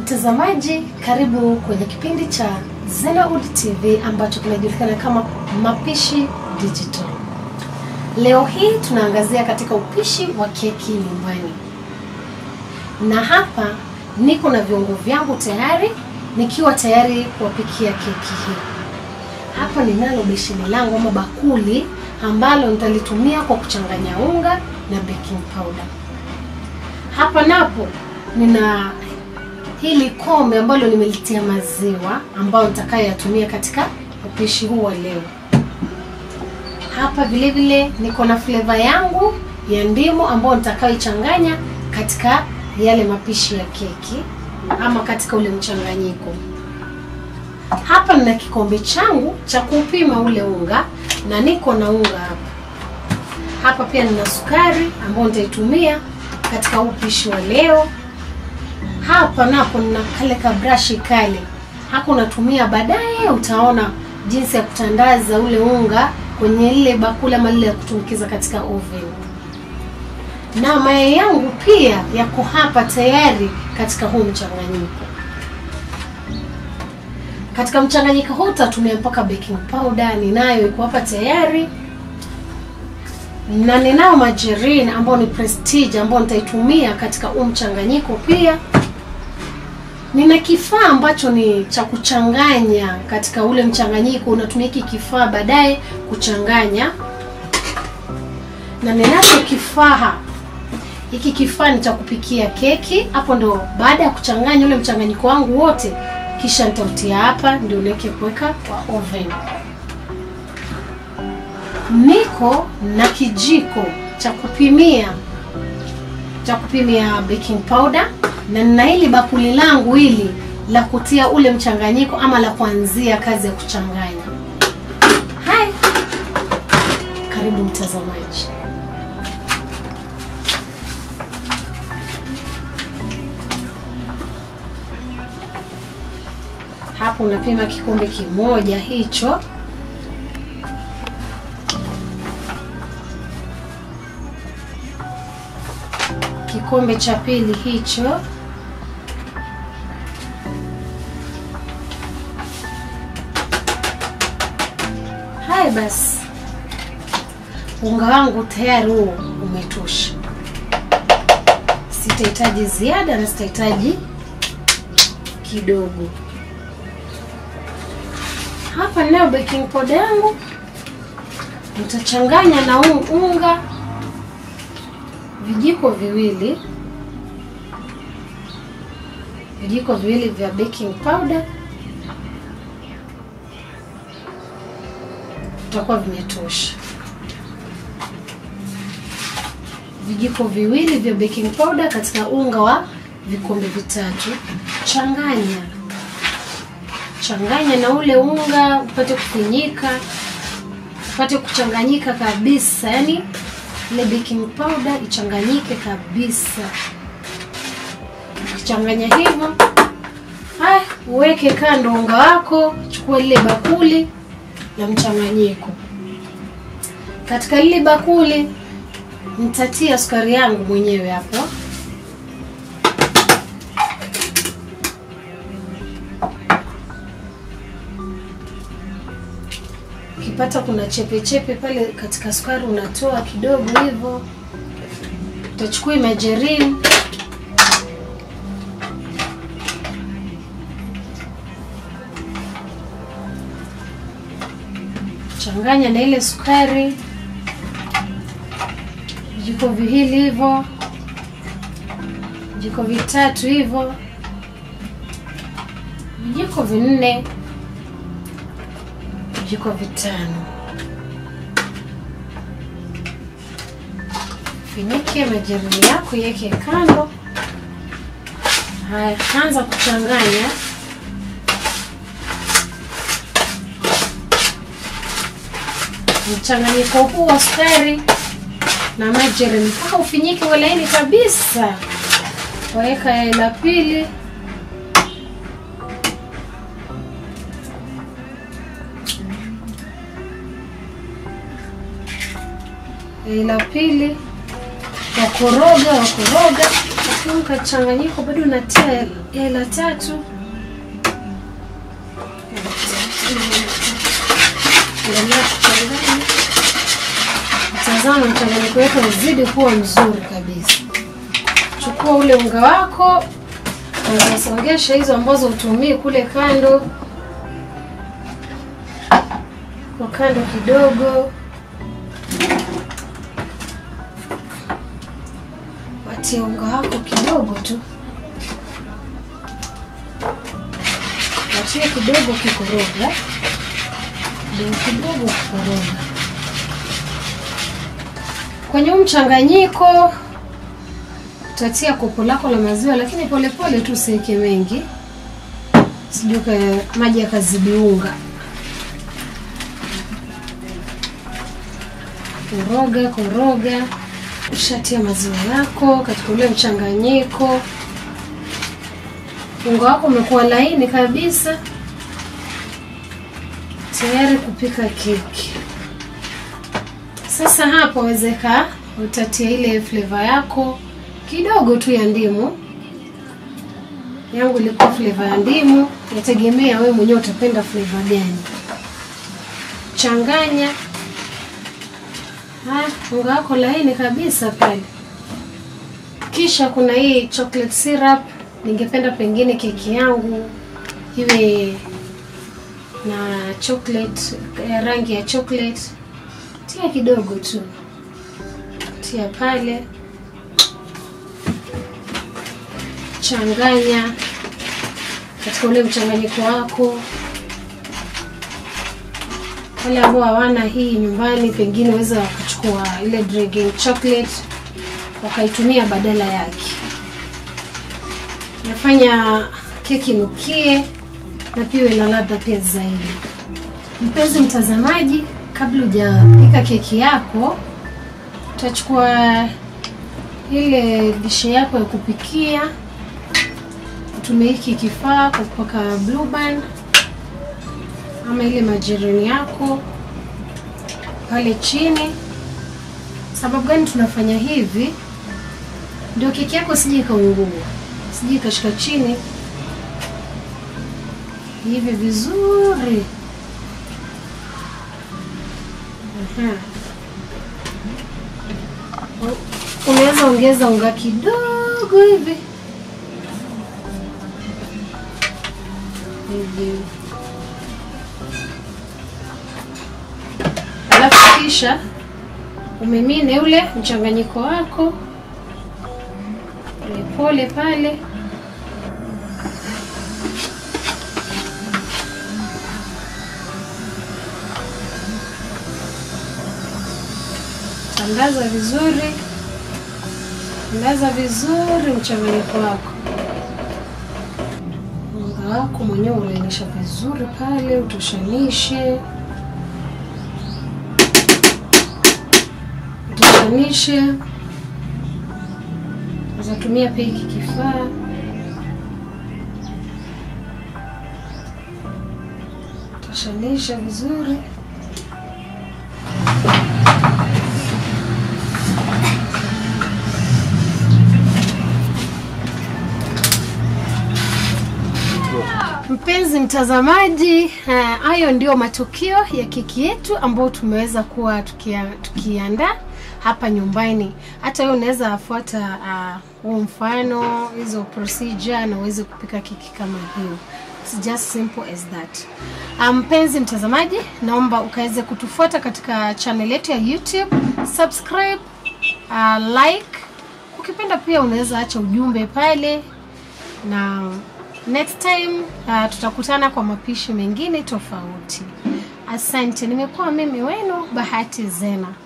Mtazamaji, karibu kwenye kipindi cha Zenawood TV ambacho kinajulikana kama Mapishi Digital. Leo hii tunaangazia katika upishi wa keki nyumbani, na hapa niko na viungo vyangu tayari, nikiwa tayari kuwapikia keki hii. Hapa ninalo besheni langu ama bakuli ambalo nitalitumia kwa kuchanganya unga na baking powder. Hapa napo nina hili kombe ambalo nimelitia maziwa ambayo nitakayoyatumia katika upishi huu wa leo. Hapa vile vile niko na flavor yangu ya ndimu ambayo nitakayoichanganya katika yale mapishi ya keki ama katika ule mchanganyiko. Hapa nina kikombe changu cha kupima ule unga na niko na unga hapa. Hapa pia nina sukari ambayo nitaitumia katika upishi wa leo. Hapa napo nina kale ka brush kale, hako unatumia baadaye, utaona jinsi ya kutandaza ule unga kwenye lile bakuli ama lile ya kutumbukiza katika oven. Na mayai yangu pia yako hapa tayari katika huu mchanganyiko. Katika mchanganyiko huu utatumia mpaka baking powder, ninayo iko hapa tayari na ninao margarine ambao ni prestige ambao nitaitumia katika huu mchanganyiko pia. Nina kifaa ambacho ni cha kuchanganya katika ule mchanganyiko, unatumia hiki kifaa baadaye kuchanganya, na ninacho kifaa hiki. Kifaa ni cha kupikia keki. Hapo ndo baada ya kuchanganya ule mchanganyiko wangu wote, kisha nitautia hapa, ndio niweke kuweka kwa oven. Niko na kijiko cha kupimia cha kupimia baking powder na nina hili bakuli langu hili la kutia ule mchanganyiko ama la kuanzia kazi ya kuchanganya. Hai, karibu mtazamaji. Hapo unapima kikombe kimoja hicho kikombe cha pili hicho, haya basi, unga wangu tayari huo umetosha. Sitahitaji ziada na sitahitaji kidogo. Hapa ninayo baking powder yangu, nitachanganya na unga vijiko viwili vijiko viwili vya baking powder vitakuwa vimetosha. Vijiko viwili vya baking powder katika unga wa vikombe vitatu. Changanya changanya na ule unga upate kufinyika, upate kuchanganyika kabisa, yani ile baking powder ichanganyike kabisa. Ukichanganya hivyo, haya uweke kando unga wako. Chukua lile bakuli la mchanganyiko. Katika lile bakuli nitatia sukari yangu mwenyewe hapo. Ukipata kuna chepe chepe pale katika sukari, unatoa kidogo hivyo. Utachukua margarine changanya na ile sukari, vijiko viwili hivyo, vijiko vitatu hivyo, vijiko vinne vijiko vitano. Finike margarine yako, iweke kando. Haya, anza kuchanganya. Mchanganyiko huu wa sukari na margarine mpaka ufinyike uwe laini kabisa. Waweka yai la pili yai la pili wakoroga wakoroga huu mkachanganyiko bado natia yai la tatu endelea kuchanganya tazama mchanganyiko wetu uzidi kuwa mzuri kabisa chukua ule unga wako unasongesha hizo ambazo utumii kule kando kwa kando kidogo watie unga wako kidogo tu watie kidogo kikoroga kidogo kidogo kikoroga kwenye huu mchanganyiko utatia kopo lako la maziwa lakini polepole tu usiweke mengi sijui ka- maji yakazidi unga koroga koroga ushatia maziwa yako katika ule mchanganyiko unga wako umekuwa laini kabisa tayari kupika keki sasa hapo wezeka utatia ile flavor yako kidogo tu ya ndimu yangu ilikuwa flavor ya ndimu yategemea wewe mwenyewe utapenda flavor gani changanya Ha, unga wako laini kabisa pale kisha kuna hii chocolate syrup ningependa pengine keki yangu iwe na chocolate ya rangi ya chocolate tia kidogo tu tia pale changanya katika ule mchanganyiko wako wale ambao hawana hii nyumbani pengine waweza wakachukua ile drinking chocolate wakaitumia badala yake nafanya keki nukie na pia iwe na ladha pia zaidi mpenzi mtazamaji kabla hujapika keki yako utachukua ile dishe yako ya kupikia utumie hiki kifaa kwa kupaka blue band ama ile majereni yako pale chini sababu gani tunafanya hivi ndio keki yako sije ikaungua sije ikashika chini hivi vizuri Aha. U- unaweza ongeza unga kidogo hivi hivi alafu kisha umimine ule mchanganyiko wako polepole pale tandaza vizuri tandaza vizuri mchanganyiko wako unga wako mwenyewe ulainisha vizuri pale utoshanishe utoshanishe uzatumia pia hiki kifaa utoshanisha vizuri Mpenzi mtazamaji, eh, hayo ndio matokeo ya keki yetu ambayo tumeweza kuwa tukia, tukiandaa hapa nyumbani. Hata wewe unaweza fuata ah, huo mfano, hizo procedure na uweze kupika keki kama hiyo. It's just simple as that. Ah, Mpenzi mtazamaji, naomba ukaweze kutufuata katika channel yetu ya YouTube, subscribe, ah, like. Ukipenda pia unaweza acha ujumbe pale na next time uh, tutakutana kwa mapishi mengine tofauti. Asante, nimekuwa mimi wenu Bahati Zena.